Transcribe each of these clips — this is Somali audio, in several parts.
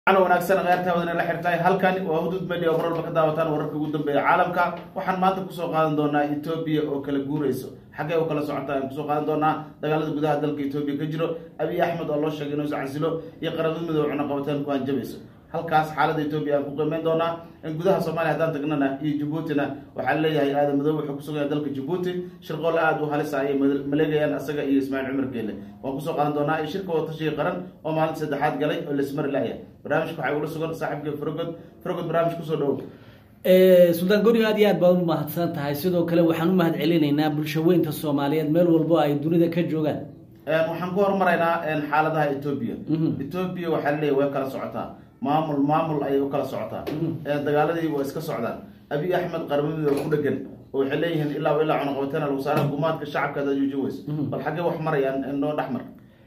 an wanaagsan kheyrtaa wadan la xirtahay halkan waa hudud media oo marwalba ka daawataan wararka ugu dambeeya caalamka waxaan maanta kusoo qaadan doonaa etoobiya oo kala guureyso xaggee u kala socota aan kusoo qaadan doonaa dagaalada gudaha dalka etoobiya ka jiro abiy axmed oo loo sheegay inuu iscasilo iyo qaramada midoobe cunaqabateen ku hanjabayso halkaas xaalada etoobiya aan ku qiimeyn doonaa in gudaha soomaaliya haddaan tagnana iyo jabuutina waxaa leeyahay aadan madoobe wuxuu kusugaya dalka jabuuti shirqoole aada u halisa ayay maleegayaan isaga iyo ismaaciil cumar geele waan kusoo qaadan doonaa iyo shirka wadatashiga qaran oo maalinta saddexaad galay oo lasmari laaya barnaamijka waxaa ula sugan saaxiibka frogod frogod barnaamij kusoo dhawow suldaan gori aad iyo aad baad u mahadsan tahay sidoo kale waxaan u mahad celinaynaa bulshaweynta soomaaliyeed meel walbo ay dunida ka joogaan waxaan ku horumaraynaa xaaladaha etoobiya etoobiya waxaa laleeyahy way kala socotaa maamul maamul ayay u kala socotaa dagaaladii waa iska socdaan abiy axmed qaramamidooda ku dhegan oo waxay leeyihiin ilaa ilaa cunaqabateena lagu saara gumaadka shacabka hadaad joojin weyso bal xaggee wax marayaan noo dhexmar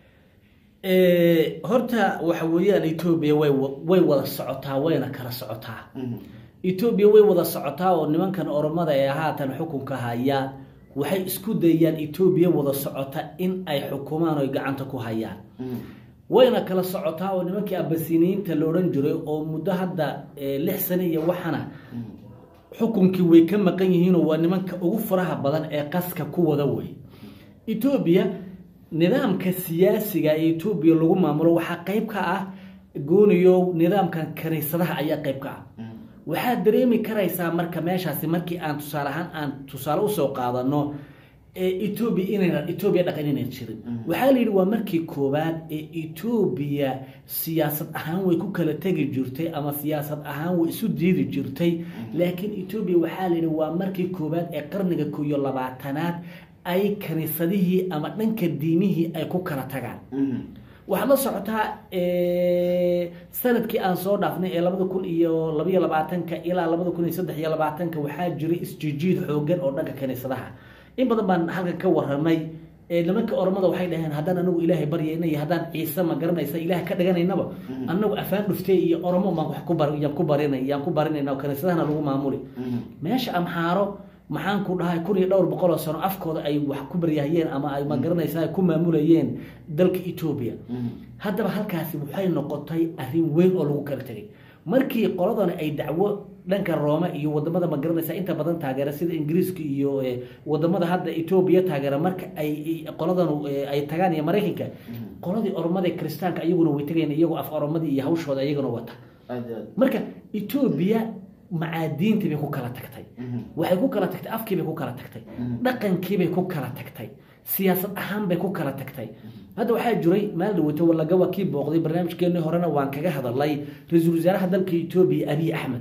horta waxa weeyaan etoobiya way way wada socotaa wayna kala socotaa etoobiya way wada socotaa oo nimankan oromada ee haatan xukunka haya waxay isku dayaan etoobiya wada socota in ay xukumaan oy gacanta ku hayaan wayna kala socotaa oo nimankii abasiniyiinta la odhan jiray oo muddo hadda lix sane iyo waxana xukunkii way ka maqan yihiinoo waa nimanka ugu faraha badan ee qaska ku wada wey etoobiya nidaamka siyaasiga ee etoobiya lagu maamulo waxaa qeyb ka ah gooniyo nidaamkan kaniisadaha ayaa qeyb ka ah waxaad dareemi karaysaa marka meeshaasi markii aan tusaale ahaan aan tusaale usoo qaadano etoobiya inayna etoobiya dhaqan inayna jirin waxaa la yidhi waa markii koowaad ee etoobiya siyaasad ahaan way ku kala tegi jirtay ama siyaasad ahaan way isu diidi jirtay laakiin etoobiya waxaa la yidhi waa markii koowaad ee qarniga ko iyo labaatanaad ay kaniisadihii ama dhanka diimihii ay ku kala tagaan waxaad la socotaa sanadkii aan soo dhaafnay ee labada kun iyo labaiyo labaatanka ilaa labada kun iyo saddex iyo labaatanka waxaa jiray isjijiid xoogan oo dhanka kaniisadaha in badan baan halkan ka waramay nimanka oromada waxay dhaheen haddaan anagu ilaahay baryayna iyo haddaan ciise ma garanaysa ilaah ka dhiganaynaba anagu afaan dhuftay iyo oromo maan wax ku bar yaan ku barinay yaan ku barinayna kaniisadahana lagu maamuli meesha amxaaro maxaan ku dhahay kun iyo dhowr boqol oo sano afkooda ay wax ku baryahayeen ama ay ma garanaysa ay ku maamulayeen dalka etoobiya haddaba halkaasi waxay noqotay arrin weyn oo lagu kala tegay markii qoladani ay dacwo dhanka roome iyo wadamada ma garanaysa inta badan taageera sida ingiriiska iyo wadamada hadda etoobiya taageera marka ay qoladan ay tagaan iyo maraykanka qoladii oromada kristaanka iyaguna way tagayeen iyagoo af oromadii iyo hawshooda iyaguna wata marka etoobiya macaadiintii bay ku kala tagtay waxay ku kala tagtay afkiibay ku kala tagtay dhaqankiibay ku kala tagtay siyaasad ahaan bay ku kala tagtay hadda waxaa jiray maal dhaweyto walagawa kii booqday barnaamijkeenii horena waan kaga hadalay ra-iisul wasaaraha dalka etoobiya abiy axmed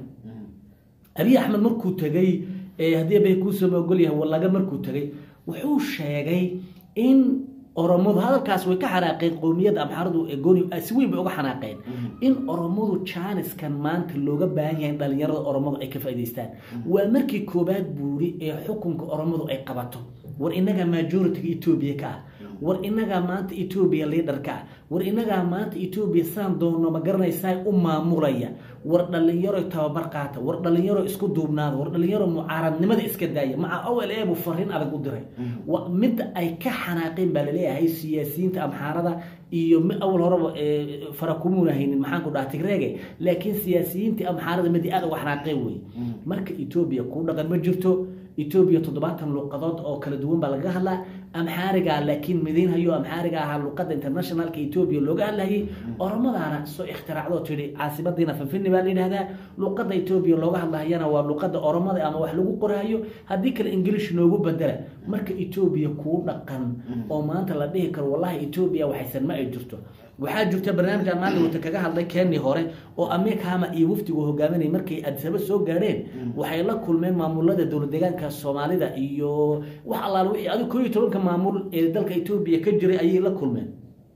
abiy axmed markuu tegey haddii bay kuusama ogol yahay wallaga markuu tegey wuxuu sheegay in oromadu hadalkaas way ka xanaaqeen qowmiyadda amxaaradu ee gooni si weyn bay uga xanaaqeen in oromadu jaaniskan maanta looga baahan yahay in dhalinyarada oromadu ay ka faa'idaystaan waa markii koobaad buuri ee xukunka oromadu ay qabato war inagaa majoritiga etoobiya ka ah war inagaa maanta etoobiya liidarka ah war inagaa maanta etoobiya saan doonno ma garanaysaa u maamulaya war dhalinyaro tababar qaata war dhalinyaro isku duubnaada war dhalinyaro mucaaradnimada iska daaya maca ol ebu fariin adag u diray midda ay ka xanaaqeen baa laleeyahay siyaasiyiinta amxaarada iyo awal horeba fara kumuuna haynin maxaan ku dhaha tigreege laakiin siyaasiyiintii amxaarada midi aad uga xanaaqeen wey marka etoobiya kuu dhaqan ma jirto etoobiya toddobaatan luuqadood oo kala duwan baa laga hadlaa amxaariga laakiin midaynhayo amxaariga ahaa luuqada internationalka etoobiya looga hadlayay oromadaana soo ikhtiraacdoo tidhi caasimadiina fanfini baa la yidhahdaa luuqada etoobiya looga hadlahayana waa luuqada oromada ama wax lagu qorahayo haddii kale ingilish noogu bedela marka etoobiya kuu dhaqan oo maanta la dhihi karo wallahi etoobiya waxaysan ma ay jirto waxaa jirta barnaamijkan maanta wata kaga hadlay keenii hore oo ameerkahama iyo wafdigu hogaaminay markay adisaba soo gaadheen waxay la kulmeen maamulada dowlad deegaanka soomaalida iyo wax allaale wixii adigu koo iyo tobanka maamul ee dalka etoobiya ka jiray ayay la kulmeen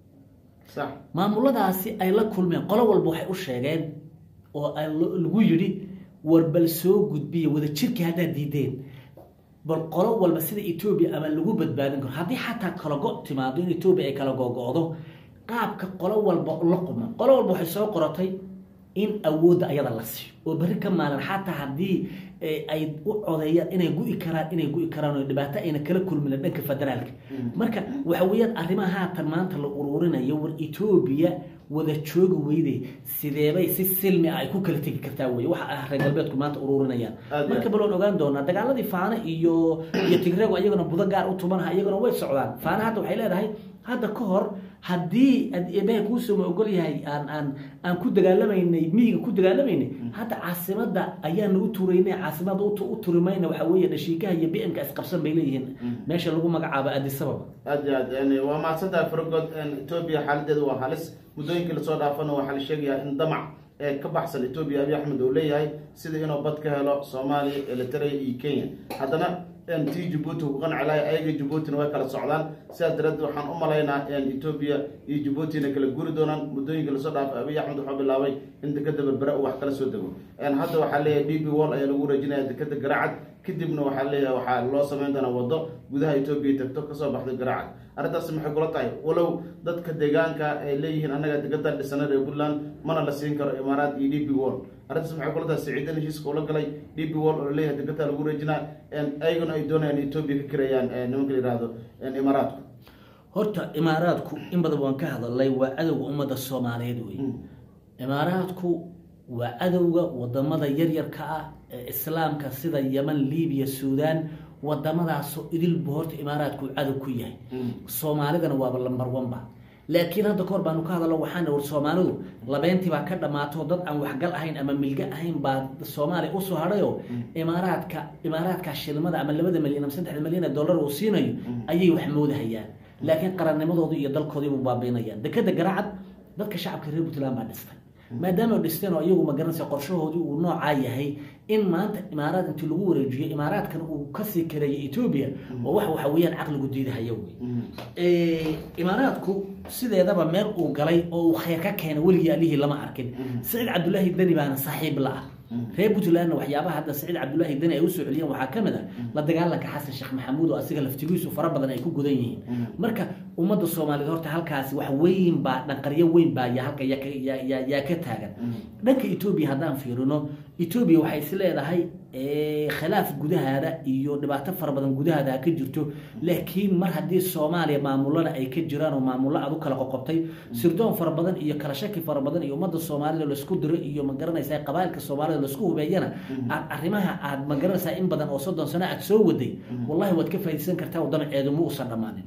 maamuladaasi ay la kulmeen qolo walba waxay u sheegeen oo lagu yidhi war bal soo gudbiya wadajirkii haddaad diideen bal qolo walba sida etoobiya ama lagu badbaadin karo haddii xataa kala go timaado in etoobiya ay kala gogo-do qaabka qolo walba la quma qolo walba waxay soo qoratay in awoodda ayada la siiyo oo berri ka maalin xataa haddii ay u codeeyaan inay gu-i karaan inay gu-i karaan oo dhibaato ayna kala kulmin dhanka federaalka marka waxa weeyaan arrimaha haatan maanta la ururinayo war etoobiya wada joogi weyde sideebay si silmi ah ay ku kala tegi kartaa wey waxa ah reer galbeedku maanta ururinayaan Aad iyo marka aad. baloon ogaan doonaa dagaaladii faana iyo iyo tigreegu iyagana budo gaar u tumanaha iyagana way socdaan faana hadda waxay leedahay hadda ka hor haddii ad- eebaha kuusoma ogol yahay aan aan aan ku dagaalamaynay miyiga ku dagaalamaynay hadda caasimada ayaana u turaynay caasimada u tu- u turimayna waxa weeye dhashiikaha iyo bmka isqabsan bay leeyihiin meesha lagu magacaabo adisababa aad iyo aad yani waa mahadsantahay faragood etoobiya xaaladeedu waa halis muddooyinkii lasoo dhaafana waxaa la sheegayaa in damac ee ka baxsan etoobiya abiy axmed uu leeyahay sida inuu bad ka helo soomaaliya eritrea iyo kenya haddana tii jabuuti ku qanci lahay ayaga jabuutina way kala socdaan sidaas dareed waxaan u malaynaa etoobiya iyo jabuutina kala guri doonaan muddooyinkii lasoo dhaafay abiy axmed wuxuu bilaabay in dekeda berbere uu wax kala soo dego hadda waxaa leeyahay d b wall ayaa lagu wareejinaya dekeda garacad kadibna waxaa leeyahay waxaa loo samayn doonaa wado gudaha etoobiya tagto kasoo baxday garacad arrintaasi maxay kula tahay walow dadka deegaanka ay leeyihiin annaga degadan dhisana reer puntland mana la siin karo imaaraad iyo d b wall arrintaas maxay kula tahay siciidan heshiiska ula galay d b wall oo laleeyahay degadaa lagu wareejinaa ayaguna ay doonayaan etoobiya ka kireeyaan nimanka la yihahdo imaaraadku horta imaaraadku in badan waan ka hadalay waa cadowga ummadda soomaaliyeed wey imaaraadku waa cadowga wadamada yaryarka ah ee islaamka sida yeman libiya suudan wadamadaasoo idilbu horta imaaraadku cadow ku yahay soomaalidana waaba lambar onba laakiin hadda kahor baanu ka hadalno waxaana war soomaalidu labeentii baa ka dhammaato dad aan waxgal ahayn ama milga ahayn baa soomaaliya usoo hadhayo imaaraadka imaaraadka shilmada ama labada milyan ama saddexda milyan ee dollar uu siinayo ayay wax moodahayaan laakiin qarannimadoodii iyo dalkoodiibuu baabiinayaan dekeda garacad dadka shacabka reer puntland baa dhistay maadaama dhisteen oo iyagu magaranaysa qorshahoodii uu noocaa yahay in maanta imaaraad intii lagu wareejiyo imaaraadkan uu kasii kareeyay etoobiya oo wax waxa weeyaan caqligu diidahaya wey imaaraadku sideedaba meel uu galay oo uu khayr ka keena weligii alihii lama arkin saciid cabdulaahi deni baana saaxiib la ah reer puntlandna waxyaabaha hadda saciid cabdulaahi deni ay usoo celiyeen waxaa ka mid a la dagaalanka xasan sheekh maxamuud oo asiga laftigiisu fara badan ay ku gudan yihiin marka ummadda soomaaliyeed horta halkaasi wax weyn baa dhanqaryo weyn baa ya halka yaa ka taagan dhanka etoobiya haddaan fiirino etoobiya waxay is leedahay khilaaf gudahaada iyo dhibaato fara badan gudahaada ha ka jirto laakiin mar haddii soomaaliya maamulana ay ka jiraan oo maamullo aad u kala qoqobtay sirdoon fara badan iyo kala shaki fara badan iyo ummadda soomaalida laisku diro iyo magaranaysaa qabailka soomaalida laisku hubeeyana aad arrimaha aad magaranaysaa in badan oo soddon sano aad soo waday wallahi waad ka faaidaysan kartaa oo damaceedu ma uusan dhammaanin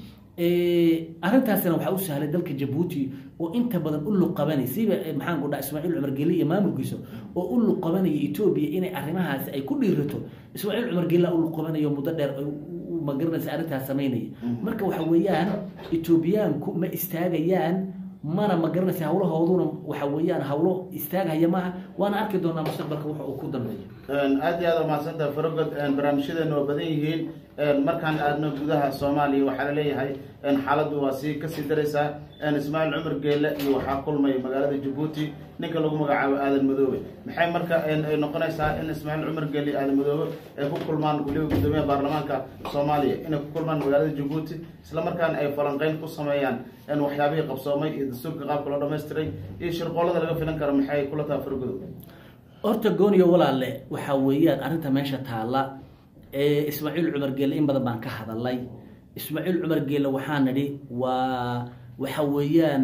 arrintaasina waxaa u sahlay dalka jabuuti oo inta badan u luqabanay siba maxaan ku dhaha ismaaciil cumar gelle iyo maamulkiisa oo u luqabanaya etoobiya inay arrimahaasi ay ku dhiirato ismaaciil cumar gella u luqabanayo muddo dheer magaranaysa arrintaas samaynaya marka waxa weeyaan etoobiyaanku ma istaagayaan mana ma garanaysa hawlahooduna waxa weeyaan hawlo istaaghaya maaha waana arki doonaa mustaqbalka waxa uu ku dambeeyo aad iyo aad umahadsantaha farogod barnaamijyadeena waa badan yihiin markaan aadno gudaha soomaaliya waxaa laleeyahay xaaladdu waa sii kasii daraysaa ismaaciil cumar geelle iyo waxaa kulmay magaalada jabuuti ninka lagu magacaabo aadan madoobe maxay marka ay noqonaysaa in ismaaciil cumar geelle iyo aadan madoobe ay ku kulmaan weliba guddoomiyaha baarlamaanka soomaaliya inay ku kulmaan magaalada jabuuti isla markaana ay falanqeyn ku sameeyaan waxyaabihii qabsoomay iyo dastuurka qaabka loo dhamaystiray iyo shirqoolada laga filan karo maxay kula taha fargodo horta gooniyo walaale waxaa weeyaan arrinta meesha taalla ismaaciil cumar geelle in badan baan ka hadalay ismaaciil cumar geelle waxaa nidhi waa waxa weeyaan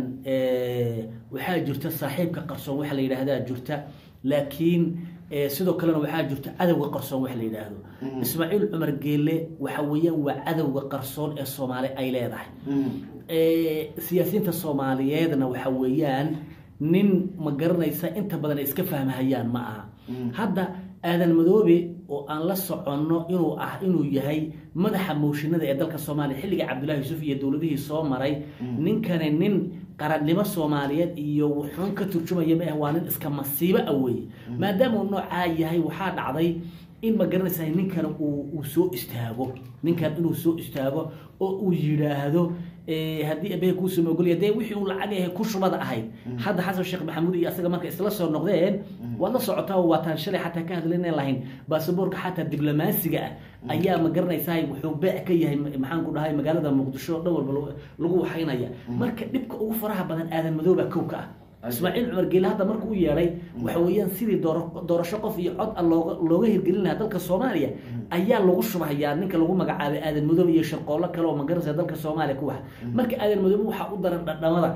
waxaa jirta saaxiibka qarsoon waxa la yidhaahdaa jirta laakiin sidoo kalena waxaa jirta cadowga qarsoon wax la yidhaahdo ismaaciil cumar geelle waxa weeyaan waa cadowga qarsoon ee soomaali ay leedahay siyaasiyiinta soomaaliyeedna waxa weeyaan nin ma garanaysa inta badan ay iska fahmahayaan ma aha hadda aadan madoobe oo aan la soconno inuu ah inuu yahay madaxa mooshinada ee dalka soomaaliya xilligai cabdullahi yuusuf iyo dowladihii soo maray ninkani nin qarannimo soomaaliyeed iyo wuxuun ka turjumaya ma ah waa nin iska masiibo ah weeye maadaama uu noocaa yahay waxaa dhacday in ma garanaysaa ninkan uu soo istaago ninkan inuu soo istaago oo uu yidhaahdo haddii abehe kuusoo mogolya dee wixii uu lacag ahay ku shubada ahayd hadda xasan sheekh maxamuud iyo asaga marka isla soo noqdeen waad la socotaa oo waataan shalay xataa ka hadlaynan lahayn baasaboorka xataa diblomaasiga ah ayaa ma garanaysaa wuxuu beec ka yahay maxaan ku dhahay magaalada muqdisho dhan walba lagu waxaynaya marka dhibka ugu faraha badan aadan madooba kowka ah ismaaciil cumar geele hadda marka u yeedhay waxa weeyaan sidii doorasho qof iyo cod a looga looga hirgelin lahaa dalka soomaaliya ayaa lagu shubahayaa ninka lagu magacaabay aadan madoobe iyo sharqoollo kale oo magaranaysa dalka soomaaliya ku waxa marka aadan madoobe waxaa u daran dhadhamada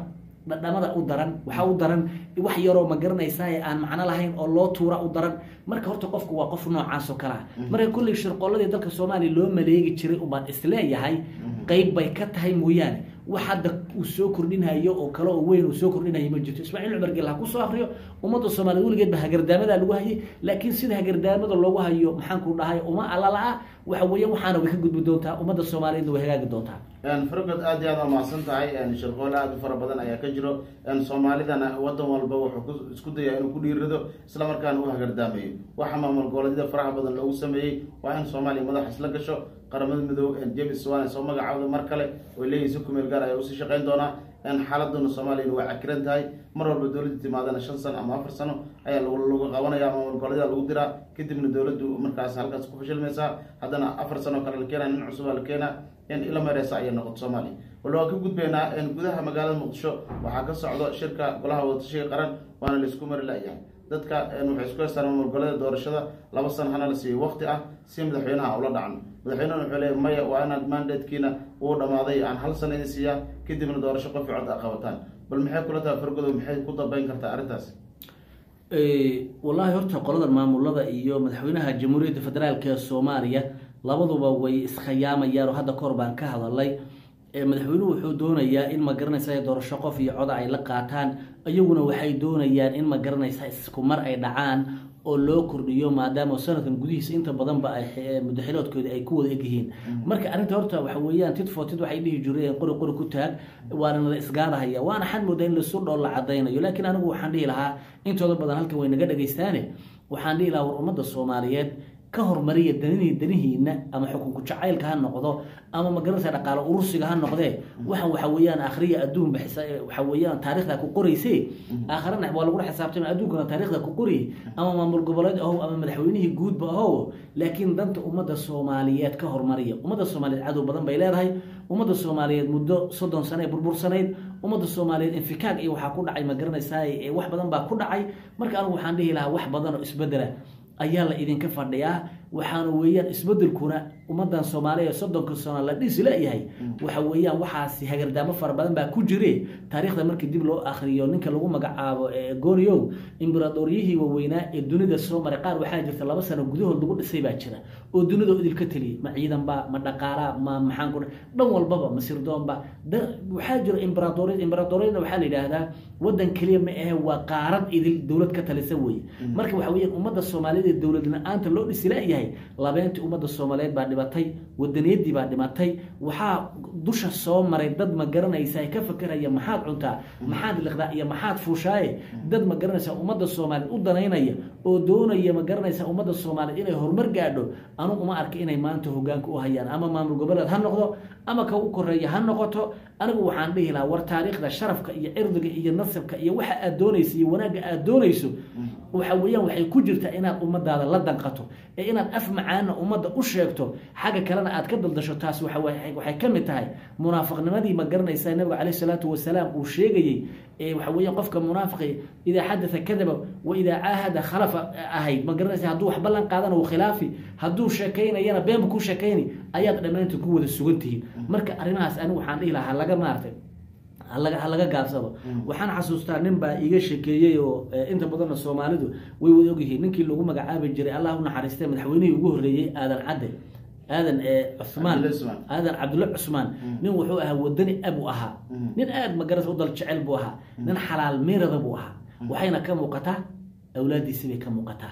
dhadhamada u daran waxaa u daran wax yaroo ma garanaysaa aan macno lahayn oo loo tuura u daran marka horta qofku waa qof noocaas oo kale ah marka kulley shirqooladii dalka soomaaliya loo maleegi jiray ubaan isleeyahay qayb bay ka tahay mooyaane wax hadda uu soo kordhinayo oo kale oo weyn uu soo kordhinayo ma jirto ismaaciil cumar gel ha kusoo akriyo ummadda soomaaliyeed weligeed ba hagardaamadaa lagu hayay laakiin sida hagardaamada loogu hayo maxaanku dhahay uma alala-a waxa weeye waxaana way ka gudbi doontaa ummadda soomaaliyeedna way hagaagi doontaa fargod aad iyo aad waa mahadsan tahay shirqoole aad u fara badan ayaa ka jiro soomaalidana wadan walba wuxuu isku dayaa inuu ku dhiirado isla markaana u hagardaamayo waxa maamul goboleedyada faraha badan loogu sameeyey waa in soomaaliya madax isla gasho qaramada midoob james wan soo magacaawda mar kale oo leeyihin si kumeel gaar ayaa usii shaqeyn doonaa xaaladuna soomaaliyana waa cakiran tahay mar walba dowladda timaadana shan sano ama afar sano ayaa lagu qabanaya maamul goboleedyada lagu diraa kadibna dowladdu markaas halkaas ku fashilmaysaa haddana afar sano kale la keenaa nin cusub aa la keenaa ila mareysa ayay noqoto soomaaliya wala waan ka gudbaynaa gudaha magaalada muqdisho waxaa ka socdo shirka golaha wadatashiga qaran waana laisku mari la-yahay dadka waxay isku haystaan maamul goboleeda doorashada laba sano hana la siiyo waqti ah si madaxweynaha ula dhacno madaxweynehuna wuxuu leeya maya waa inaad mandatekiina uu dhamaaday aan hal sano idin siiyaa kadibna doorasho qof cod a qabataan bal maxay kula tahay fargodow maxay ku dambeyn kartaa arrintaas wallaahi horta qoladan maamulada iyo madaxweynaha jamhuuriyadda federaalk ee soomaaliya labaduba way iskhayaamayaan oo hadda kahor baan ka hadalay madaxweynuhu wuxuu doonayaa in ma garanaysa doorasho qof iyo coda ay la qaataan iyaguna waxay doonayaan in ma garanaysa isku mar ay dhacaan oo loo kordhiyo maadaama sanadkan gudihiisa inta badanba mudaxiloodkooda ay ku wada egyihiin marka arrinta horta waxa weeyaan tid footid waxay dhihi jireen qori qori ku taag waana nala isgaadahaya waana xad moodaa in lasu dhool la cadaynayo laakiin anigu waxaan dhihi lahaa intooda badan halkan way naga dhagaystaane waxaan dhihi lahaa war ummadda soomaaliyeed ka hormariya danini danihiina ama xukunku jacaylka ha noqdo ama magaranaysa dhaqaalo urursiga ha noqdee waxan waxa weeyaan akhriya adduunba waxa weeyaan taarikhda ku qorayse aakharana waa lagula xisaabtama adduunkana taarikhda ku qoriy ama maamul goboleed ahow ama madaxweynihii guudba ahow laakiin danta ummadda soomaaliyeed ka hormariya ummadda soomaaliyeed cadow badan bay leedahay ummadda soomaaliyeed muddo soddon sano ee burbursanayd ummadda soomaaliyeed infikaag iyo waxaa ku dhacay magaranaysaa wax badan baa ku dhacay marka anigu waxaan dhihi lahaa wax badan oo isbedela ayaa la idinka fadhiyaa waxaana weeyaan isbedelkuna ummadan soomaaliya soddonka sano la dhisi layahay waxa weeyaan waxaasi hagardaamo fara badan baa ku jire taariikhda markii dib loo akriyo ninka lagu magacaabo gooniow imberadoryihii waaweynaa ee dunida soo maray qaar waxaa jirta laba sano gudahood lagu dhisay baa jira oo dunida idilka teliyay ma ciidanba ma dhaqaalaa ma maxaan ku dhan walbaba ma sirdoonba waxaa jira imberadory imberadoryada waxaa la yidhaahdaa wadan keliya ma ahe waa qaarad idil dowlad ka talisa weye marka waxa weeyaan ummadda soomaaliyed ee dowlad la-aanta loo dhisi layahay labeentii ummadda soomaaliyeed baa dhimatay wadaniyadii baa dhimatay waxaa dusha soo maray dad ma garanaysa ka fakeraya maxaad cuntaa maxaad liqdaa iyo maxaad fuushaaye dad ma garanaysa ummadda soomaaliyeed u danaynaya oo doonaya ma garanaysa ummadda soomaaliyeed inay horumar gaadho anugu uma arka inay maanta hogaanka u hayaan ama maamul goboleed ha noqdo ama ka u koreeya ha noqoto anigu waxaan dhihi lahaa war taariikhda sharafka iyo cirdiga iyo nasabka iyo waxa aad doonayso iyo wanaagga aad doonayso waxa weeyaan waxay ku jirtaa inaad ummadaada la danqato ee inaad af macaana ummadda u sheegto xagga kalena aad ka daldasho taas waxay ka mid tahay munaafiqnimadii ma garanaysaa nabiga caleyh salaatu wasalaam uu sheegayey waxa weeyaan qofka munaafiqi idaa xadatha kadaba wa idaa caahada khalafa ahayd ma garanaysa hadduu wax ballan qaadana uu khilaafi hadduu sheekaynayana beenba ku sheekayni ayaad dhammaantood ku wada sugan tihiin marka arrimahaas anigu waxaan dhihi lahaa laga maartay halaga ha laga gaabsado waxaan xasuustaa nin baa iiga shekeeyey oo inta badanna soomaalidu way wada ogyihiin ninkii lagu magacaabi jiray allah u naxariistay madaxweynihii ugu horreeyey aadan cadde aadan cumaan aadan cabdulla cusmaan nin wuxuu ahaa wadani abu ahaa nin aad magaras u dal jecel buu ahaa nin xalaal meerada buu ahaa waxayna ka muuqataa awlaaddiisi bay ka muuqataa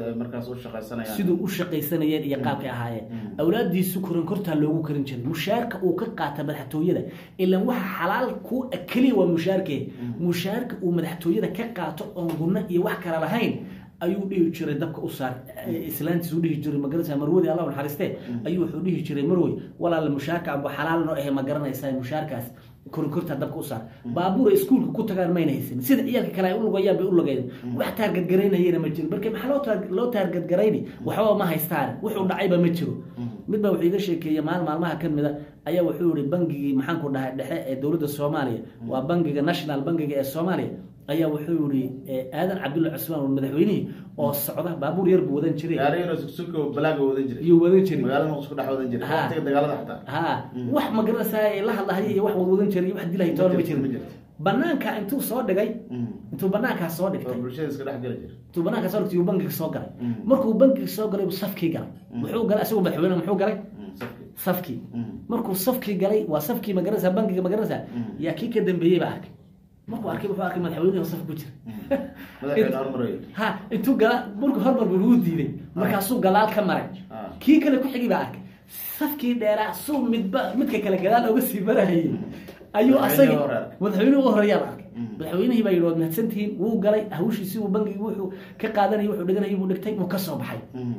siduu u shaqaysanayeen iyo qaabkay ahaayeen awlaaddiisu korin kortaa loogu karin jiray mushaarka uu ka qaata madaxtooyada ilan waxa xalaal kuu keliya waa mushaarkee mushaarka uu madaxtooyada ka qaato oon gunno iyo wax kale lahayn ayuu dhihi jiray dabka u saar islaantiis u dhihi jiray magaranaysa marwadi allah naxariiste ayuu wuxuu dhihi jiray marwey walaala mushaarka amba xalaal noo ahe ma garanaysaa mushaarkaas korinkortaa dabka u saar baabuura iskuulka ku tagaan mayna haysanin sida ciyaalka kale ay u lugayaan bay u lugayeen wax taargadgaraynayana ma jiro marka maxaa loo taargadgarayni waxbaba ma haystaan wuxuu dhacayba ma jiro mid baa wuxuu iga sheekeeyey maal maalmaha ka mida ayaa wuxuu yihi bangigii maxaanku dhahay dhexe ee dowladda soomaaliya waa bangiga national bangiga ee soomaaliya ayaa wuxuu yihi aadan cabdulla cusmaan madaxweynihii oo socda baabuur yar buu wadan jiray yuu wadan jiray ha wax magaranaysaa la hadlahay iyo wax wadwadan jiray iyo wax dilahay toona ma jirin banaanka intuu soo dhigay Mm. intuu banaankaa soo oo dhigtay bulshada iska dhex geli jira intuu banaanka soo dhigtay yuu bankiga soo galay Mm. markuu bankiga soo galay buu safkii galay muxuu galay asagoo madaxweyne muxuu galay Mm, safki. safkii Mm. markuu safkii galay waa safkii magaranaysaa bankiga magaranaysaa Mm. yaa kii ka dambeeyey baa arkay markuu arkay wuxuu arkay madaxweynuhu saf ku jira madaxweyne hormarayo ha intuu gala markuu hormar buu lagu diiday markaasuu galaal ka maray Ah. kii kale ku xigay baa arkay safkii dheeraa suu midba midka kale gadaal oga sii marahayay ayuu Madaxweynihii asagii hore arkay. madaxweynuhu u horeeyaa la arkay Mm. madaxweynihii baa yidhi waad mahadsantihiin wuu galay hawshiisii uu bangigii wuxuu ka qaadanayay wuxuu dhiganayay buu dhigtay wuu ka soo baxay Mm.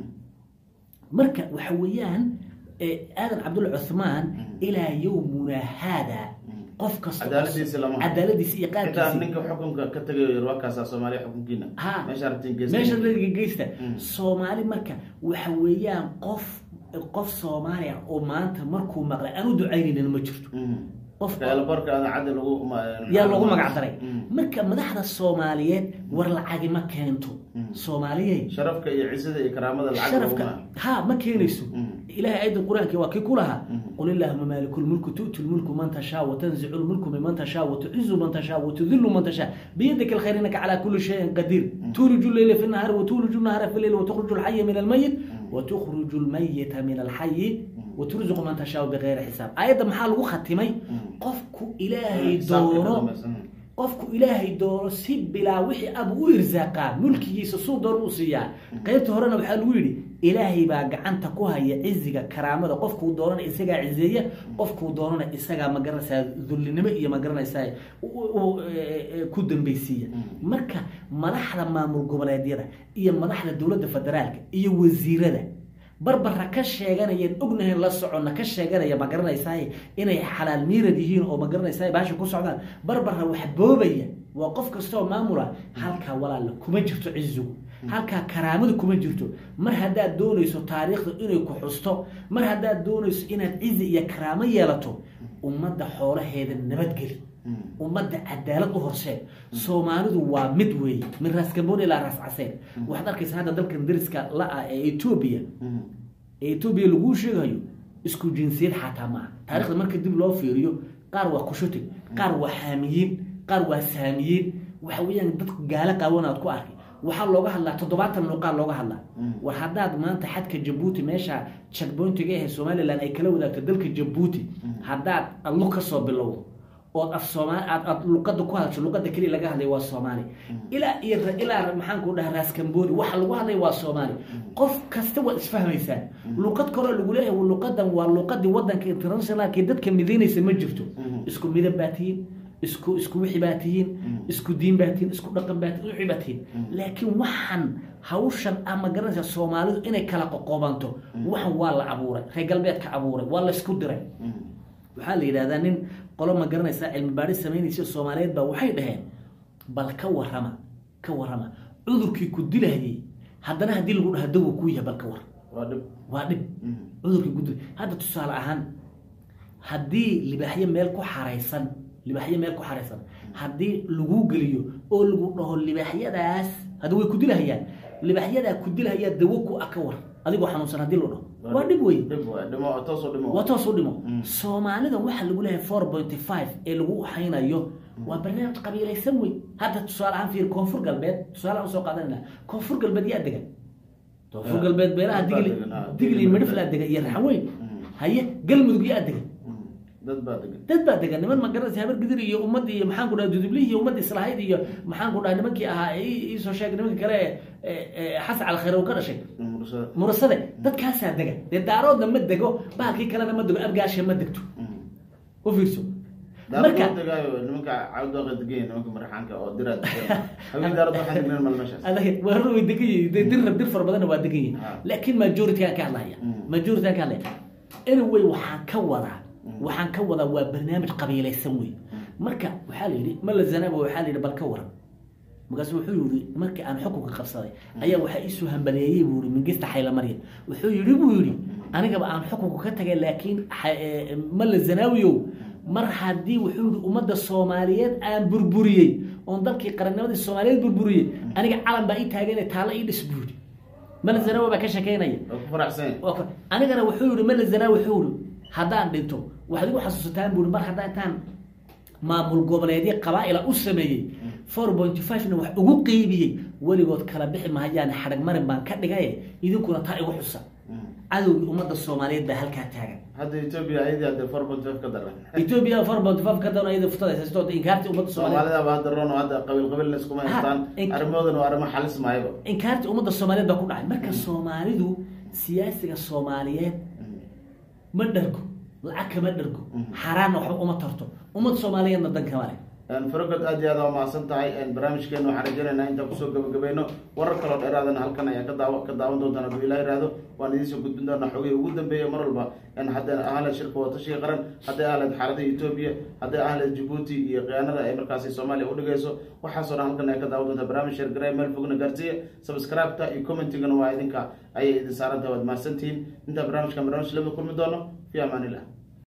marka waxa weeyaan eh, aadan cabdulla cuthmaan ilaa yowmuna haada qof kasta oo- Cadaaladiisa lama hayo. cadaaladiisa iyo xitaa qaabkiisa ninka xukunka ka tagayo yarwaakaasa soomaaliya xukunkiina ha meesha aragtiin geeska meesha rariga geysta Mm. soomaali marka waxa weeyaan qof qof soomaaliya oo maanta markuu maqlay aan u ducaynaynin ma jirto Mm. qof Feelbarka aan caddi lagu ma- yaa loogu magac daray Mm. marka madaxda soomaaliyeed war lacagi ma keento Mm. soomaaliyey sharafka iyo cisada iyo karaamada lacag sharafka laguma ha ma keenayso Mm. ilahay ayada qur-aanki waa kii ku lahaa Mm. qul illahuma maaliku lmulku tu'ti lmulku man tashaa watanzicu lmulku miman tashaa watucizu man tashaa watudilu man tashaa biyadika alkhayr innaka calaa kulli shayin qadiir tuuliju leyla fi nahari watuuliju nahara fi leyl watukriju alxaya min almayit watukriju lmayita min alxayi waturzuqu man tashaa bigayri xisaab aayadda maxaa lagu khatimay qofku ilaahay Xisaabka ka doono dambaysa. Mm. qofku ilaahay doono si bilaa wixii abu u irsaaqaa mulkigiisa suu doon u siiyaa qaybta horena waxaa lagu yidhi ilaahay baa gacanta ku haya ciziga karaamada qofkuu doonana isagaa cizeeya qofkuu doonana isagaa magaranaysaa dullinimo iyo magaranaysaa u- u- e- e- ku dambeysiiya marka madaxda maamul goboleedyada iyo madaxda dowladda federaalka iyo wasiirada barbara ka sheeganayeen ognahayn la soconna ka sheeganaya ma garanaysaa inay xalaal miirad yihiin oo ma garanaysaa baasha ku socdaan barbara wax boobaya waa qof kastaoo maamula halkaa walaala kuma jirto cizigu halkaa karaamadu kuma jirto mar haddaad doonayso taariikhda inay ku xusto mar haddaad doonayso inaad cizi iyo karaamo yeelato ummadda xoolaheeda nabadgeli Mm. ummadda cadaalad u horseed soomaalidu waa mid weeye min raas gamboon ilaa raas caseen waxaad arkaysa hadda dalkan dariska la-ah ee etoobiya Mm. ee etoobiya laguu sheegayo isku jinsiyad xataa maaha taarikhda marka dib loo fiiriyo qaar waa kushutig qaar waa xaamiyiin qaar waa saamiyiin waxa weeyaan dad gaalo qaawanaad ku arkay waxaa looga hadlaa toddobaatan luqaa looga hadlaa war haddaad maanta xadka jabuuti meesha checkpointiga ahe somalilan ay kala wadaagto dalka jabuuti haddaad adlu ka soo bilowdo ood af soomaali aad aad luqada ku hadasho luqada keliya laga hadlay waa soomaali ilaa iyo ra- ilaa maxaan ku dhaha raas cambooni waxa lagu hadlay waa soomaali qof kasta waad isfahmaysaa luqad kaloo lagu leeyahay luqadan waa luqadii wadanka internationalka ee dadka midaynaysa ma jirto isku midab baa tihiin isku isku wixii baa tihiin isku diin baa tihiin isku dhaqan baa tihiin wixii baa tihiin laakiin waxan hawshan ama garanaysa soomaalidu inay kala qoqobanto waxan waa la abuuray reer galbeedka abuuray waa laysku diray Mm. waxaa la yidhahdaa nin qolo ma garanaysaa cilmi baadhis samaynaysa soomaaliyeed baa waxay dhaheen bal ka warrama ka warrama cudurkii ku dilahayey haddana haddii lagu dhaha dawo kuu yahay bal ka war waa dhib waa dhib Mm. cudurkii ku dil hadda tusaale ahaan haddii libaaxyo meel ku xaraysan libaaxyo meel ku xaraysan haddii lagu geliyo oo lagu dhaho libaaxyadaas hadda way ku dilahayaan libaaxyadaa ku dilahayaa dawo ku ah ka war adigoo xanuunsan haddii loo dhaho waa dhib wey dhib waay dhimo toosoo dhimo waa toos u dhimo Mm. soomaalida waxaa lagu leeyahay four pointy five ee lagu haynayo waa barnaamij qabiilaysan wey hadda tusaale ahaan fiir koonfur galbeed tusaale aan usoo qaadanayna koonfur galbeed yaa degan koonfur Ah, galbeed beelaha dad baa digli degan, ah, digli digli midhiflaa degan iyo raxweyn Mm. haye galmudug yaa degan Mm. dad baa degan dad baa degan niman ma garanaysa habar gidir iyo ummadii iyo maxaan ku dhaha dudublihii iyo ummadii islahayd iyo maxaan ku dhaha nimankii ahaa ee ii- iisoo sheegay nimanka kale ee- ee ee xasan calkhayr uu ka dhashay Mm, mursada. murasade dadkaasaa dega dee daaroodna ma dego bahalkii kalena ma dego abgaasha ma degto Mm. u fiirso Daarad marka loo degaayo nimanka cawdooqa degan yihiin nimanka marxaanka oo diraad degan habeen daarad waxaan degnaan mal meeshaas adag waa run way degan yihiin dee dir dir fara badanna waa degan yihiin Ah. laakiin majority-gaan ka hadlaya Mm. majority-gaan ka hadlaya anyway waxaan ka wadaa waxaan ka wadaa waa barnaamij qabiilaysan wey marka waxaa la yidhi mala zanaba waxaa la yidhi bal ka waran markaasu wuxuu yidhi markii aan xukunka qabsaday ayaa waxaa iisoo hambaleeyey buu yidhi mingista xaylamarya wuxuu yidhi buu yidhi anigaba aan xukunka ka tagay laakiin xa- ee, mala zanaawiyow mar haddii wuxuu yidhi ummadda soomaaliyeed aan burburiyey oon dalkii qarannimadii soomaaliyeed burburiyey aniga calan baa ii taagane taalla ii dhis buu yidhi mala zanaawi baa ka shekeynaya waa ku faraxsan yahay. waa ka- anigana wuxuu yihi mala zanaa wuxuu yihi haddaan dhinto waxaad igu xasuusataan buui mar haddaan intaan maamul goboleedyo qabaa-ila u sameeyey four point five-na wax ugu qeybiyey weligood kala bixi mahayaan xadhag marin baan ka dhigaye idinkuna taa igu xusa cadowgii ummadda soomaaliyeed baa halkaa taagan hadda etoobiya ayadii hadda four point five ka daran ethiopia four point five ka dan ayada futada haysato inkaarti ummadda soomaaliyeed soomaalida ba hadda roon oo hadda qabiil qabiilna iskuma Ha, haystaan in- arrimahoodana waa arrimo xalis maayaba inkaarti ummadda soomaaliyeed baa ku dhacay marka soomaalidu siyaasiga soomaaliyeed ma dhargo lacag kama dhargo Mhm. xaaraanna waxba uma tarto ummadda soomaaliyeedna dan kama leh farogod aad iyo aad waa mahadsan tahay barnaamijkeena waxaan rajaynaynaa intaan kusoo gabagabayno warar kaloo dheeraadana halkan ayaa ka daawa ka daawan doontaan hadduu ilaah yiraahdo waan idiin soo gudbin doonaa xogihii ugu dambeeya mar walba hadday ahleed shirka watashiga qaran hadday ahleed xaaladda etoobiya hadday ahleed jabuuti iyo khiyaanada ay markaasi soomaaliya udhigayso waxaasoo dhan halkan ayaa ka daawan doontaa barnaamij sheergaray meel fogna gaarsiiya subscribe-ta iyo commentigana waa idinka ayay idin saaran tahay waad mahadsantihiin intaan barnaamijkan barnaamij lama kulmi doono fi amaanillah